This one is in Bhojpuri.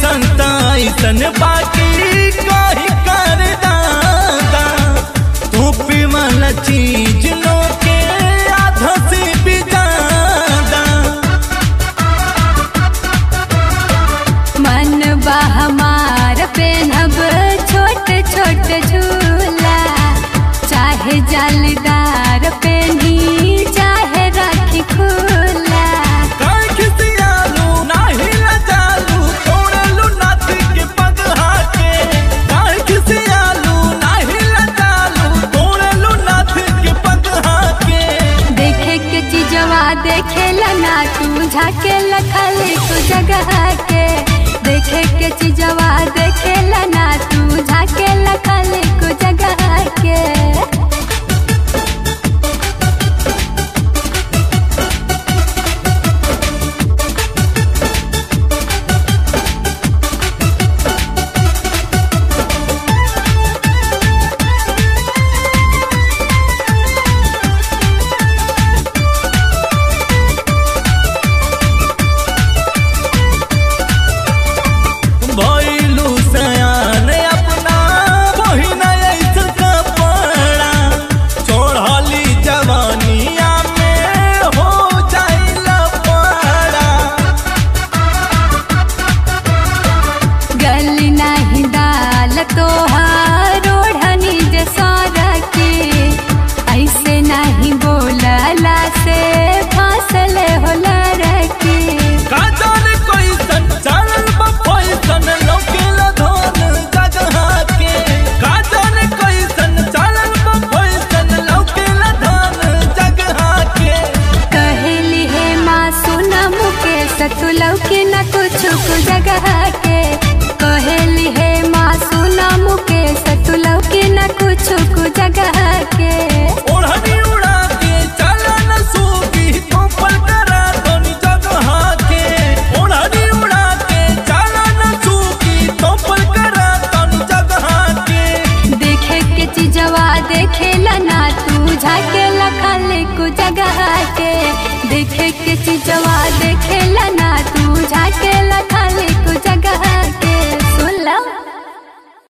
संता ऐसन बाकी कही कर दादा तू वाला चीज लो के आधा से भी ज्यादा मन बा हमार पेनब छोट छोट झूला चाहे जालीदार पेनी चाहे राखी खुला काहे खिसियालू, नाही लजालू, तोड़लू नाथ के पगहा के। काहे खिसियालू, नाही लजालू, तोड़लू नाथ के पगहा के। देखे के चीजवा देखेला ना तू झाके लखले तू जगह के देखे के चीजवा देखेला ना तू झाके लखले को जगह के भइलू सयान अपना बहिन ऐसन कपड़ा चढ़ली जवानिया में हो जाइला पड़ा गली नहीं दाल तोहार ओढ़नी जे के ऐसे नहीं बोलला से फासल होला रखी का जाने कैसन चलल बा फैसन लौकेला धन जगहा के का जाने कैसन चलल बा फैसन लौकेला धन जगहा के कहली है माँ सुना मुके सतुलव के न कुछ को जगह के कहली है माँ सुना मुके सतुलव के न कुछ को जगह के ओढ़नी उड़ा के चलन सूगी तोपल करा धनी जगहा के ओढ़नी उड़ा के चलन सूगी तोपल करा धनी जगहा के देखे के चीजवा देखेला ना तू झाके लखले को जगह के देखे के चीजवा देखेला ना तू झाके लखले को जगह के सुन लो